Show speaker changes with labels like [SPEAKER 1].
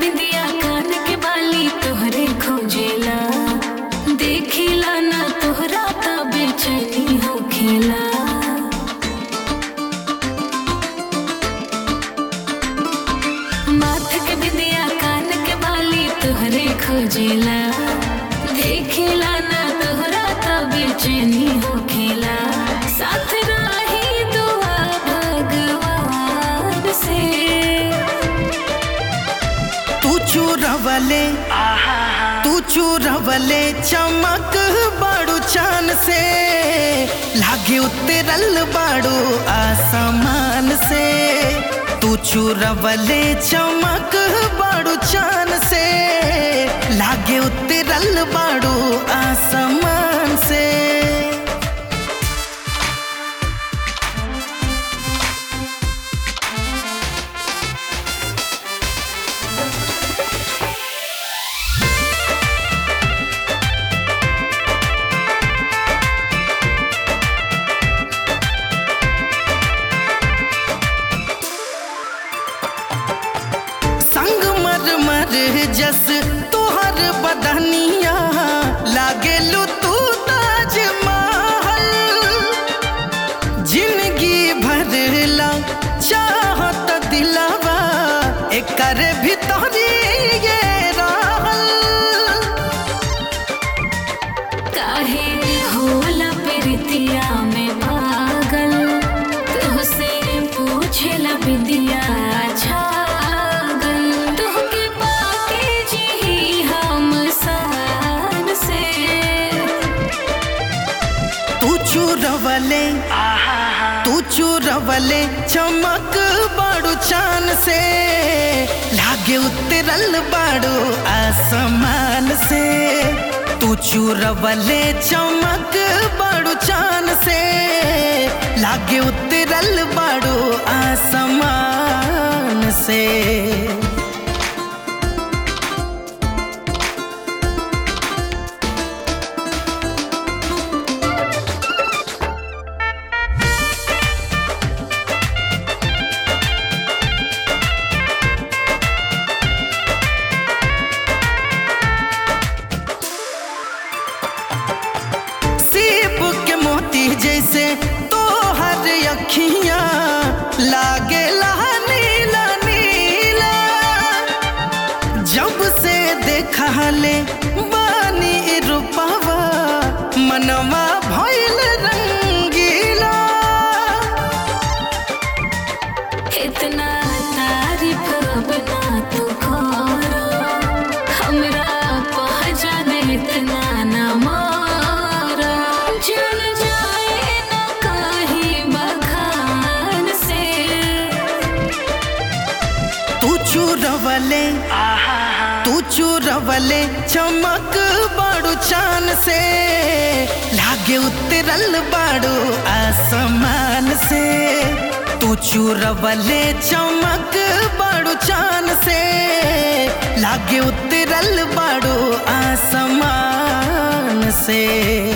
[SPEAKER 1] बिंदिया कान के बाली तोहरे खोजेला देखिला ना तोहरा त बेचैनी होखेला माथ के बिंदिया कान के बाली तोहरे खोजेला देखिला ना तोहरा त बेचैनी होखेला साथ रही दुआ भगवान से
[SPEAKER 2] तू चूरवले तू चूरवले चमक बाड़ू चान से लागे उतरल बाड़ू आसमान से तू चूरवले चमक बाड़ू चान से लागे उतरल बाड़ू आसमान से संग मर मर जस तोहर बदनिया लागेलू तू ताज महल जिंदगी भरला चाहत दिलवा एकर भीतरी ये रहल
[SPEAKER 1] काहे होला प्रीतिया में पागल तुहसे पूछेला बिंदिया छागल तुहके पाके जी हम सान से
[SPEAKER 2] तू चूरवले तू चूरवले चमक बाड़ू चान से लागे उतरल बाड़ू आसमान से तू चूरवले चमक बाड़ू चान से लागे उतरल बाड़ू आसमान से सीप के मोती जैसे तोहर अखियां लागे नीला नीला जब से देखा ले बानी रूपवा मनवा भइल रंगीला
[SPEAKER 1] इतना तारीफ बना तू करो हमरा पहचान इतना न मारो जल जाए न कहीं बखान से
[SPEAKER 2] तू चूरवले तू चूरवले चमक बाड़ू चान से लागे उतरल बाड़ू आसमान से तू चूरवले चमक बाड़ू चान से लागे उतरल बाड़ू आसमान से